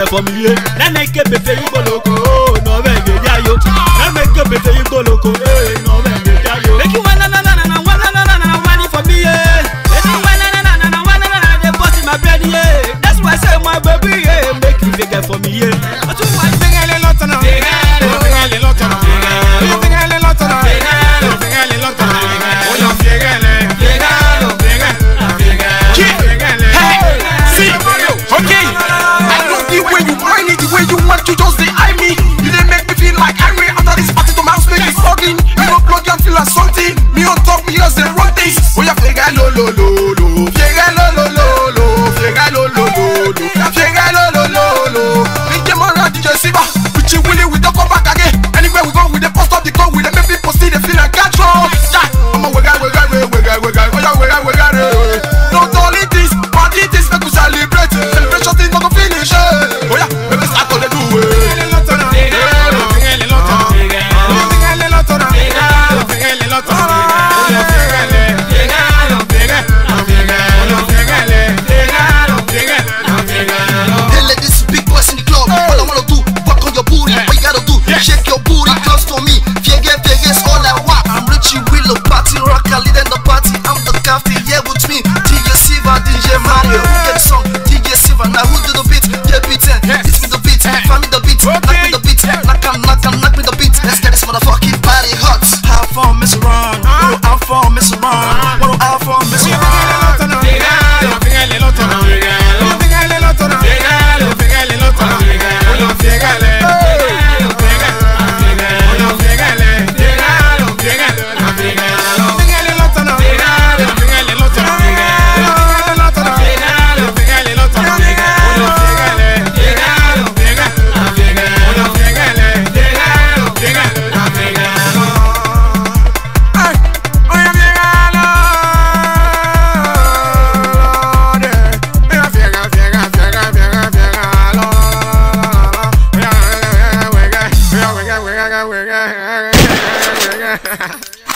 for me, yeah. Na make a befe you go loco, oh, no me get ya yo. Na make a befe you go loco, eh, no me get ya yo. Make you wanna na na na na wanna na na na wanna for me, yeah. Make you wanna na na na na wanna na na they bust in my brain, yeah. That's why I say my baby, yeah, make you figure for me, yeah. That's why I think Fíjale lọ́tọ̀nà. Fíjale lọ́tọ̀nà. Fíjale lọ́tọ̀nà. Fíjale lọ́tọ̀nà. Oya fíjale. Fíjale. See, okay. I love the way you whine it, the way you want to just dey eye me. You dey make me feel like I ran after this party to my house make me struggling. You no plug and feel like something. Me on top, me just dey run things. Oh yeah, fiega lo lo lo lo, fiega lo lo lo lo, fiega lo lo lo lo, fiega lo lo lo lo. DJ Mara, DJ Siva, Richie Willie, we don't come back again. Anywhere we go, we dey post up the code, we dey make people see the feel like control. Yeah, I'm a wega wega wega wega wega, oh yeah wega wega re. No dolly this, party this, make we celebrate. Celebration thing no go finish. eh. Oh yeah, make we start to dey do it. Fíjale lọ́tọ̀nà. Fíjale lọ́tọ̀nà. Fíjale lọ́tọ̀nà. Fíjale lọ́tọ̀nà. Oya fíjale. Hey ladies, big boys in the club. All I wanna do, work on your booty. What you gotta do, shake your booty close to me. Fiege, fiege, is all I want. I'm Richie Willow, party rocker, leading the party. I'm the captain, yeah, with me. DJ Silva, DJ Mario. Who get the song? DJ Silva. Now who do the beat? Yeah, beat it. Hit me the beat, find me the beat, knock me the beat, knock 'em, knock 'em, knock me the beat. Let's get this motherfucking party hot. Have fun, mess around. Wanna have fun, mess around. Wanna have fun, mess around. Yeah.